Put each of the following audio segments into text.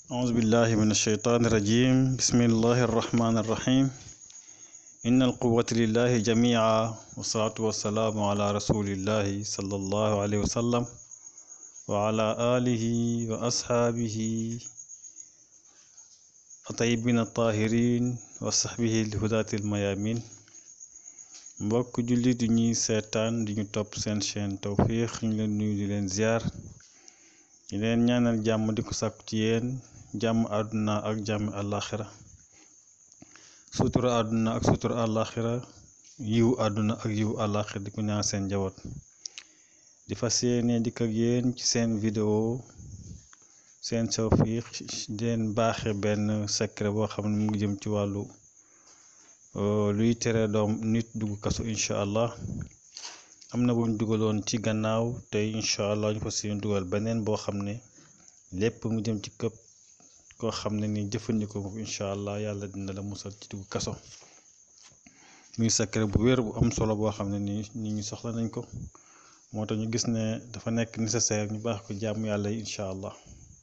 أعوذ بالله من الشيطان الرجيم بسم الله الرحمن الرحيم إن القوة لله جميعا والصلاة والسلام على رسول الله صلى الله عليه وسلم وعلى آله وأصحابه الطيبين الطاهرين وصحبه الهداة الميامين mbokk jullit di ñuy seetaan di ñu topp seen chaîne Tawfekh ñu leen nuyu di leen ziar di leen ñaanal jàmm di ko sàkku ci yéen jàmm àdduna ak jàmm àllaaxira sutura àdduna ak sutura àllaaxira yiw àdduna ak yiw àllaaxira di ko ñaan seen njaboot di fas yéene dikk ak yéen ci seen vidéo seen Tawfekh di leen baaxe benn secret boo xam ne mu ngi jëm ci wàllu luy tere doom nit dugg kaso incha allah am na buñ dugaloon ci gannaaw tey incha allah ñu fas yéene dugal beneen boo xam ne lépp mu jëm ci këpp koo xam ne ni jëfandikoo ko incha allah yàlla dina la musal ci dugg kaso muy secret bu wér bu am solo boo xam ne ni nit ñi soxla nañ ko moo tax ñu gis ne dafa nekk nécessaire ñu baax ko jàmm yàlla yi incha allah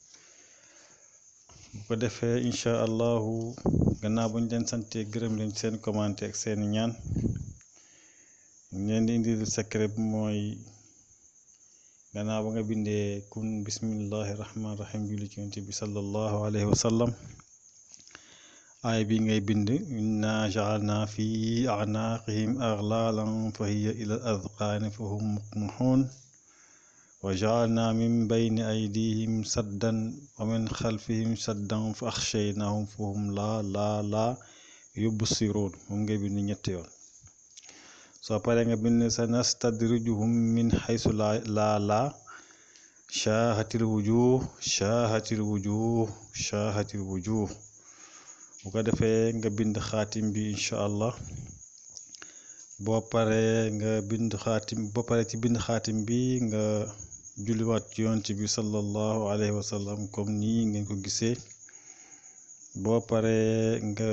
bu ko defee incha allahu gannaaw bu ñu leen sante gërëm leen seen commenté ak seeni ñaan ñu leen di indil secret bi mooy gannaaw ba nga bindee kun bismillahi rahmaani rahim julli ci yonent bi sallallahu alayhi wa sallam aay bi ngay bind inna jaalna fi anaaqihim aglalan fa hiya ila al adqaani fa hum muqmaxuun wa jaalna min bayni aydihim saddan wa min xalfihim saddan fa axshaynahum fa hum laa laa laa yubsiruun moom ngay bind ñetti yoon soo paree nga bind sa nastadrijuhum min xaysu laa laa laa shaahatil wujuh shaahatil wujuh shaahatil wujuh bu ko defee nga bind xaatim bi incha allah boo paree nga bind xaatim boo paree ci bind xaatim bi nga julliwaat ci yonent bi sallallahu alayhi wa sallam comme nii ngeen ko gisee boo paree nga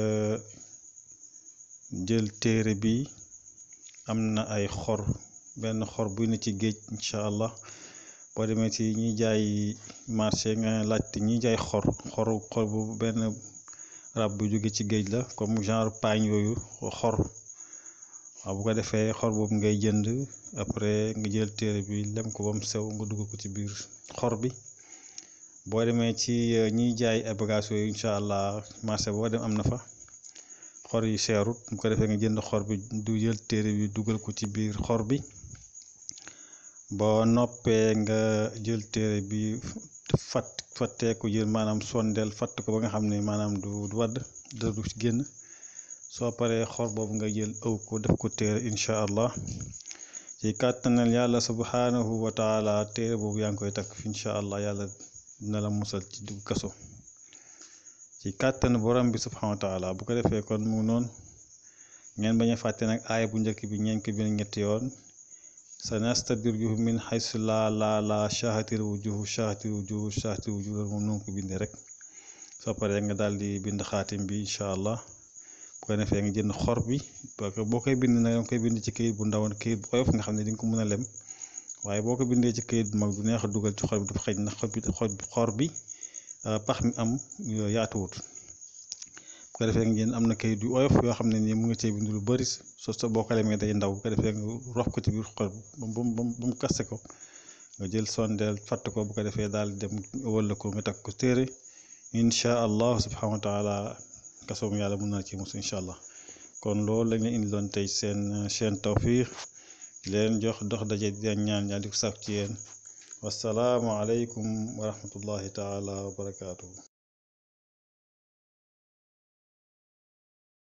jël téere bi am na ay xor benn xor bu ne ci géej incha allah boo demee ci ñi jaay marché nga laajte ñi jaay xor xoru xor bu benn rab bu jóge ci géej la comme genre paañ yooyu xor waaw bu ko defee xor boobu ngay jënd après nga jël téere bi lem ko ba mu sew nga dugg ko ci biir xor bi boo demee ci ñiy jaay ay bagages yooyu incha allah marché boo dem am na fa xor yi seerut bu ko defee nga jënd xor bi du jël téere bi dugal ko ci biir xor bi boo noppee nga jël téere bi fat fattee ko jël maanaam sondeel fatt ko ba nga xam ne maanaam du wadd dara du ci génn soo paree xor boobu nga jël ëw ko def ko téere incha allah ci kàttanal yàlla subhanahu wa taala téere boobu yaa ngi koy takk incha allah yàlla dina la musal ci dugg kaso ci kàttan borom bi subhanahu wa taala bu ko defee kon mu noonu ngeen bañ a fàtte nag aaya bu njëkk bi ñeen ko bind ñetti yoon sa nastadrijuhum min haysu laa laa laa shaahatil wujuh shaahatil wujuh shaahatil wujuh loolu moom noonu ko bindee rek soo paree nga daal di bind xaatim bi incha allah bu ko defee nga jënd xor bi parce que boo koy bind nag danga koy bind ci këyit bu ndaw këyit bu oyof nga xam ne di nga ko mën a lem waaye boo ko bindee ci këyit bu mag du neex a dugal ci xor bi dafa xëj na xor bi pax mi am yaatuwut bu ko defee nga jënd am na këyit yu oyof yoo xam ne nii mu ngi cee bind lu bëri soo soo boo ko lemee day ndaw bu ko defee nga rof ko ci biir xor bi ba mu ba mu kaste ko nga jël sondeel fatt ko bu ko defee daal di dem wëlla ko nga takk ko téere incha allah subhanahu wa taala kasoom yàlla mun na ci mus incha allah kon loolu lañ leen indi doon tey seen chaîne Tawfekh leen jox dox daje di leen ñaan ñaan di ko sàkk ci yéen wasalaamu aleykum wa rahmatullahi taala wa barakaatuhu